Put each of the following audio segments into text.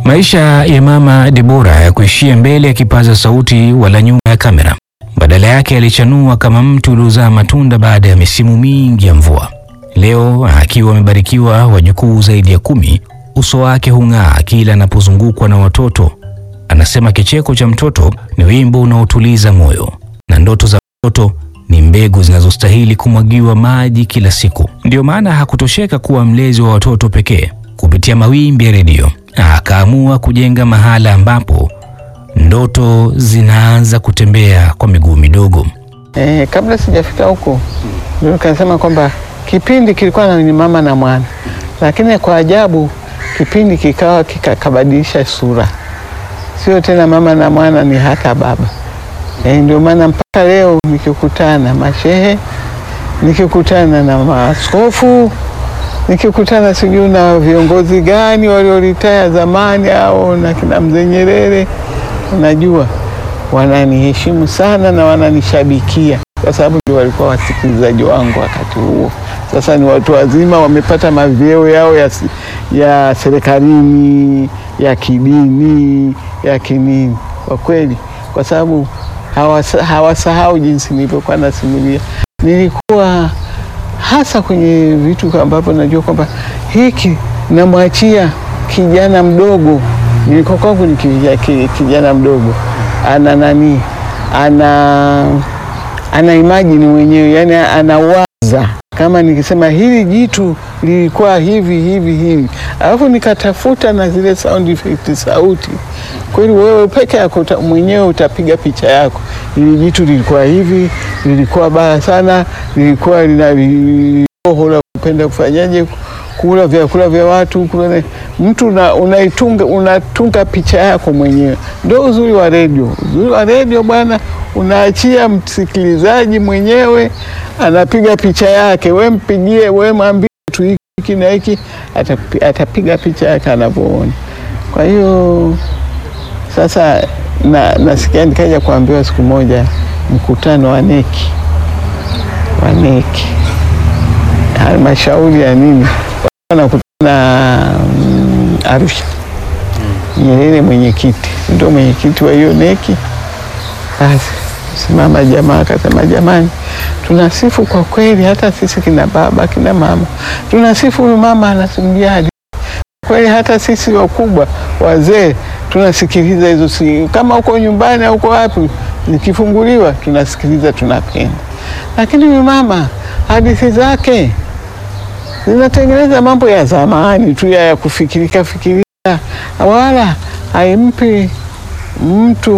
Maisha ya mama Debora ya kuishia mbele ya kipaza sauti wala nyuma ya kamera. Badala yake alichanua kama mti uliozaa matunda baada ya misimu mingi ya mvua. Leo akiwa amebarikiwa wajukuu zaidi ya kumi, uso wake hung'aa kila anapozungukwa na watoto. Anasema kicheko cha mtoto ni wimbo unaotuliza moyo na ndoto za mtoto ni mbegu zinazostahili kumwagiwa maji kila siku. Ndiyo maana hakutosheka kuwa mlezi wa watoto pekee. Kupitia mawimbi ya redio, akaamua kujenga mahala ambapo ndoto zinaanza kutembea kwa miguu midogo. Eh, kabla sijafika huko ndio nikasema kwamba kipindi kilikuwa na ni mama na mwana, lakini kwa ajabu kipindi kikawa kikabadilisha sura, sio tena mama na mwana, ni hata baba. Eh, ndio maana mpaka leo nikikutana na mashehe, nikikutana na maaskofu, nikikutana sijui na viongozi gani walioritaya zamani au na kina mzee Nyerere, unajua wananiheshimu sana na wananishabikia kwa sababu ndio walikuwa wasikilizaji wangu wakati huo. Sasa ni watu wazima, wamepata mavyeo yao ya, ya serikalini ya kidini ya kinini, kwa kweli, kwa sababu hawasahau jinsi nilivyokuwa nasimulia. Nilikuwa hasa kwenye vitu ambavyo najua kwamba hiki namwachia kijana mdogo, nilikuwa kwangu ni kijana mdogo ana nani, ana ana imajini mwenyewe, yani anawaza kama nikisema hili jitu lilikuwa hivi hivi hivi, alafu nikatafuta na zile sound effect sauti, kweli wewe peke yako mwenyewe utapiga picha yako, hili jitu lilikuwa hivi, lilikuwa baya sana, lilikuwa lina roho la kupenda kufanyaje kula vyakula vya watu kula, mtu unaitunga unatunga picha yako mwenyewe. Ndio uzuri wa redio. Uzuri wa redio bwana, unaachia msikilizaji mwenyewe anapiga picha yake, we mpigie, we mwambie tu hiki na hiki, atapiga picha yake anavyoona. Kwa hiyo sasa na, nasikia nikaja kuambiwa siku moja mkutano wa neki wa neki halmashauri ya nini nakutana mm, Arusha. Nyerere mwenyekiti ndio mwenyekiti wa hiyo neki. Basi simama jamaa akasema, jamani, tunasifu kwa kweli, hata sisi kina baba kina mama tunasifu huyu mama anasimulia hadithi kweli, hata sisi wakubwa wazee tunasikiliza hizo, si kama uko nyumbani au uko wapi, zikifunguliwa tunasikiliza, tunapenda. Lakini huyu mama hadithi zake zinatengeneza mambo ya zamani tu ya kufikirika fikirika, wala haimpi mtu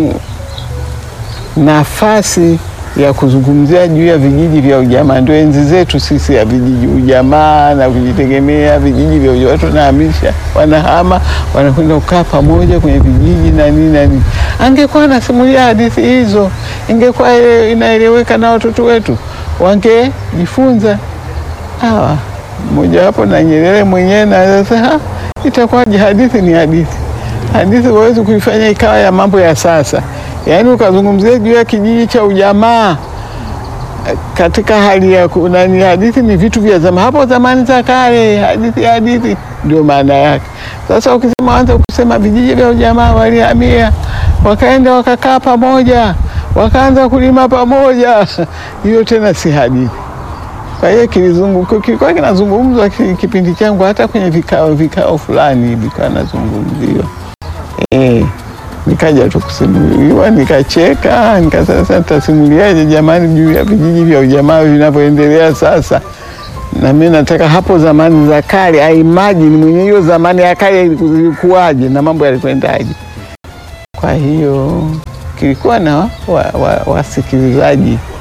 nafasi ya kuzungumzia juu ya vijiji vya ujamaa. Ndio enzi zetu sisi ya vijiji ujamaa na kujitegemea, vijiji vya ujamaa watu wanahamisha, wanahama, wanakwenda kukaa pamoja kwenye vijiji na nini na nini. Angekuwa anasimulia hadithi hizo, ingekuwa inaeleweka na watoto wetu wangejifunza hawa mojawapo na Nyerere mwenyewe na sasa, itakuwaje? Hadithi ni hadithi. Hadithi huwezi kuifanya ikawa ya mambo ya sasa, yaani ukazungumzia juu ya kijiji cha ujamaa katika hali ya nani. Hadithi ni vitu vya zamani, hapo zamani za kale. Hadithi hadithi ndio maana yake. Sasa ukisema anza kusema vijiji vya ujamaa walihamia, wakaenda wakakaa pamoja, wakaanza kulima pamoja, hiyo tena si hadithi. Kwa hiyo kilikuwa kinazungumzwa kipindi changu, hata kwenye vikao vikao fulani vilikuwa nazungumziwa. E, nikaja tu kusimuliwa, nikacheka, nikasasa nitasimuliaje jamani juu ya vijiji vya ujamaa vinavyoendelea sasa, na mimi nataka hapo zamani za kale, aimajini mwenye hiyo zamani ya kale ilikuwaje na mambo yalikwendaje. Kwa hiyo kilikuwa na wasikilizaji wa, wa